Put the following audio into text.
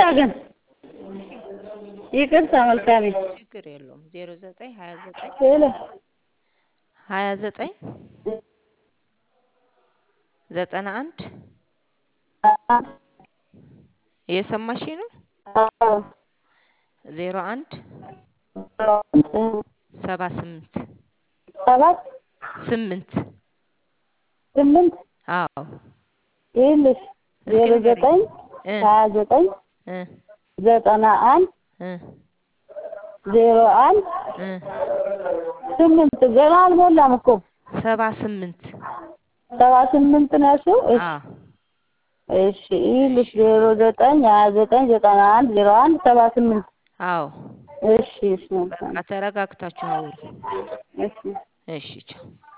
ግን ይቅርታ መልካሜ ችግር የለውም። ዜሮ ዘጠኝ ሀያ ዘጠኝ ሄሎ ሀያ ዘጠኝ ዘጠና አንድ እየሰማሽ ነው? ዜሮ አንድ ሰባ ስምንት ሰባት ስምንት ስምንት አዎ ይኸውልሽ እስኪ ዜሮ ንገሪኝ። ዘጠኝ እ ሀያ ዘጠኝ እ ዘጠና አንድ እ ዜሮ አንድ እ ስምንት ገና አልሞላም እኮ ሰባ ስምንት ሰባ ስምንት ነው ያልሽው? እሺ አዎ እሺ ይኸውልሽ ዜሮ ዘጠኝ ሀያ ዘጠኝ ዘጠና አንድ ዜሮ አንድ ሰባ ስምንት አዎ እሺ እሺ መልካም በቃ ተረጋግታችሁ አውሩ። እሺ እሺ ቻው።